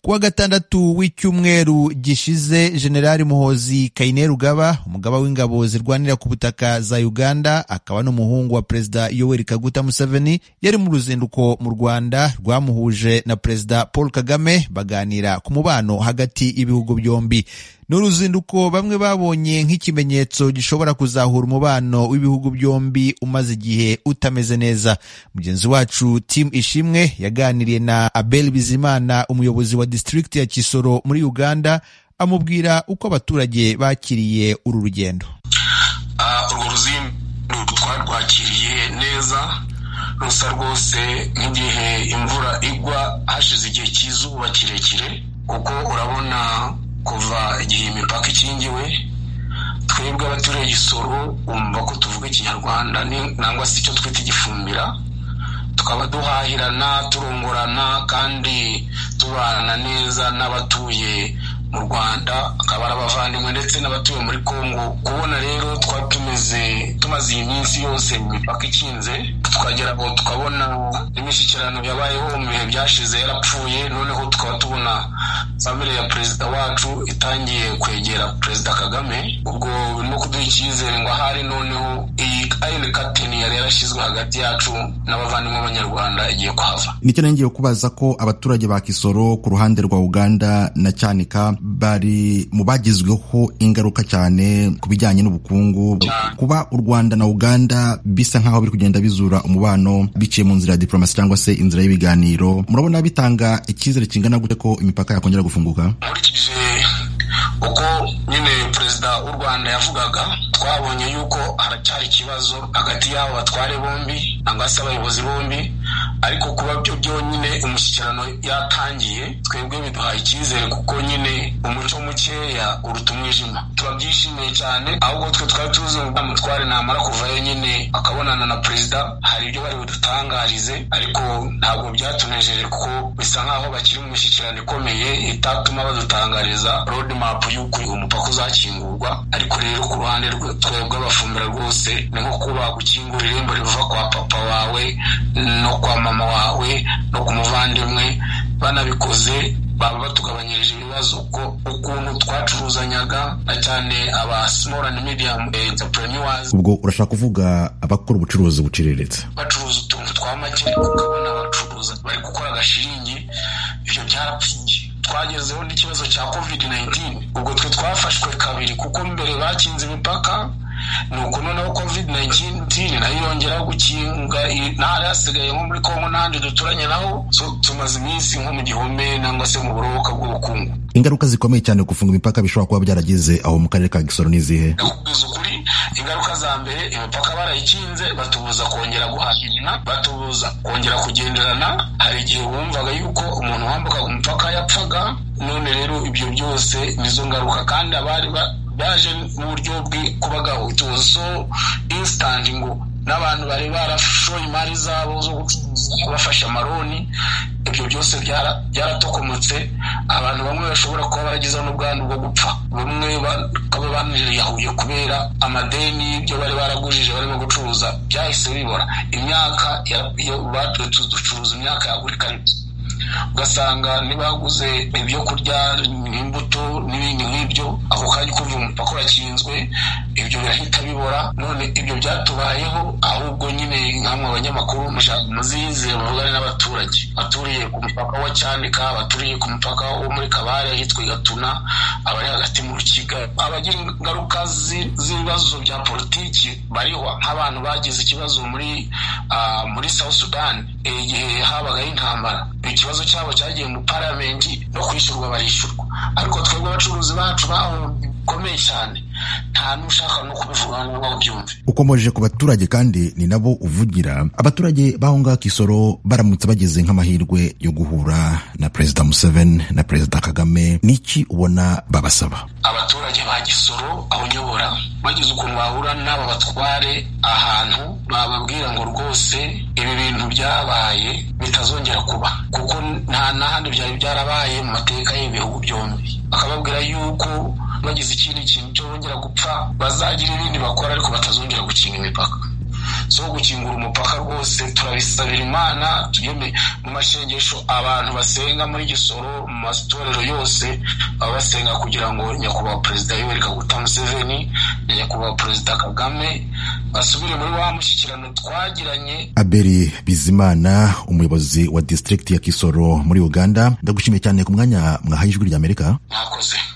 kuwa gatandatu w'icyumweru gishize generali muhozi kayineri rugaba umugaba w'ingabo zirwanira ku butaka za uganda akaba n'umuhungu wa perezida yoweri kaguta museveni yari mu ruzinduko mu rwanda rwamuhuje na perezida paul kagame baganira ku mubano hagati y'ibihugu byombi ni uruzinduko bamwe babonye nk'ikimenyetso gishobora kuzahura umubano w'ibihugu byombi umaze igihe utameze neza mugenzi wacu tim ishimwe yaganiriye na abel bizimana umuyobozi wa disitirigiti ya kisoro muri uganda amubwira uko abaturage bakiriye uru rugendo urwo ruzinduko twarwakiriye neza rusa rwose nk'igihe imvura igwa hashize igihe cy'izuba kirekire kuko urabona kuva igihe imipaka ikingiwe twebwe abaturiye igisoro wumva ko tuvuga ikinyarwanda nangwa se icyo twita igifumbira tukaba duhahirana turungurana kandi tubana neza n'abatuye mu rwanda akaba ari abavandimwe ndetse n'abatuye muri congo kubona rero twaba tumeze tumaze iyi minsi yose mu mipaka ikinze tukagera aho tukabona imishyikirano yabayeho mu bihe byashize yarapfuye noneho tukaba tubona famire ya perezida wacu itangiye kwegera perezida kagame ubwo birimo kuduha icyizere ngo ahari noneho iyi ayini katini yari yarashyizwe hagati yacu n'abavandimwe b'abanyarwanda igiye kuhava nicyo nongeye kubaza ko abaturage ba kisoro ku ruhande rwa uganda na cyanika bari mu bagizweho ingaruka cyane ku bijyanye n'ubukungu kuba u rwanda na uganda bisa nk'aho biri kugenda bizura umubano biciye mu nzira ya diporomasi cyangwa se inzira y'ibiganiro murabona bitanga icyizere kingana gute ko imipaka yakongera gufunguka nkurikije uko nyine perezida w'u rwanda yavugaga twabonye yuko haracyari ikibazo hagati y'abo batware bombi cyangwa se abayobozi bombi ariko kuba byo byonyine umushyikirano yatangiye twebwe biduhaye icyizere kuko nyine umuco mukeya uruta umwijima turabyishimiye cyane ahubwo twe twari tuzi ngo mutware namara kuvayo nyine akabonana na perezida hari ibyo bari budutangarize ariko ntabwo byatunejeje kuko bisa nk'aho bakiri mu mishyikirano ikomeye itatuma badutangariza rodimapu y'uko umupaka uzakingurwa ariko rero ku ruhande twebwe abafumbira rwose ni nko kuba gukingura irembo riva kwa papa wawe no kwa mama mama wawe no ku muvandimwe banabikoze baba batugabanyirije ibibazo ko ukuntu twacuruzanyaga na cyane aba small and medium entrepreneurs ubwo urashaka kuvuga abakora ubucuruzi buciriritse bacuruza utuntu twa make ukabona abacuruza bari gukora agashiringi ibyo byarapfuye twagezeho n'ikibazo cya covid 19 ubwo twe twafashwe kabiri kuko mbere bakinze imipaka nuko noneho covid 19 nayo yongeraho gukinga ntara yasigaye nko muri kongo n'ahandi duturanye naho tumaze iminsi nko mu gihome nangwa se mu buruhuka bw'ubukungu ingaruka zikomeye cyane gufunga imipaka bishobora kuba byarageze aho mu karere ka gisoro n'izihe ukuri ingaruka za mbere imipaka barayikinze batubuza kongera guhahirana batubuza kongera kugenderana hari igihe wumvaga yuko umuntu wambukaga umupaka yapfaga none rero ibyo byose nizo ngaruka kandi abari byaje mu buryo bw'ikubaga utuzo insitanti ngo n'abantu bari barashoye imari zabo zo kubafasha amaroni ibyo byose byaratokomotse abantu bamwe bashobora kuba baragize n'ubwandu bwo gupfa bamwe bakaba baniriyahuye kubera amadeni y'ibyo bari baragujije barimo gucuruza byahise bibora imyaka ducuruza imyaka yagurika ugasanga ntibaguze ibyo kurya n'imbuto n'ibindi nk'ibyo ako kanya ukumva umupaka urakinzwe ibyo birahita bibora none ibyo byatubayeho ahubwo nyine nkamwe abanyamakuru muzize bavugane n'abaturage baturiye ku mupaka wa cyanika baturiye ku mupaka wo muri kabare ahitwa gatuna abari hagati mu rukiga abagira ingaruka z'ibibazo bya politiki barihwa nk'abantu bagize ikibazo muri muri south sudan igihe habagaho intambara ikibazo cyabo cyagiye mu paramenti no kwishyurwa barishyurwa ariko twebwe abacuruzi bacu bahombye bikomeye cyane nta n'ushaka no kubivuga ngo ubyumve ukomeje ku baturage kandi ni nabo uvugira abaturage b'aho ngaho kisoro baramutse bageze nk'amahirwe yo guhura na perezida museveni na perezida kagame n'iki ubona babasaba abaturage ba gisoro aho unyobora bagize ukuntu bahura n'aba batware ahantu bababwira ngo rwose ibi bintu byabaye bitazongera kuba kuko nta n'ahandi byari byarabaye mu mateka y'ibihugu byombi bakababwira yuko bagize ikindi kintu cyo bongera gupfa bazagira ibindi bakora ariko batazongera gukinga imipaka zo gukingura umupaka rwose turabisabira imana mu mashengesho abantu basenga muri gisoro mu matorero yose baba basenga kugira ngo nyakubahwa perezida yoweri kaguta museveni na nyakubahwa perezida kagame basubire muri wa mushyikirano twagiranye aberi bizimana umuyobozi wa disitirigiti ya kisoro muri uganda ndagushimiye cyane ku mwanya mwahaye ijwi ry'amerika mwakoze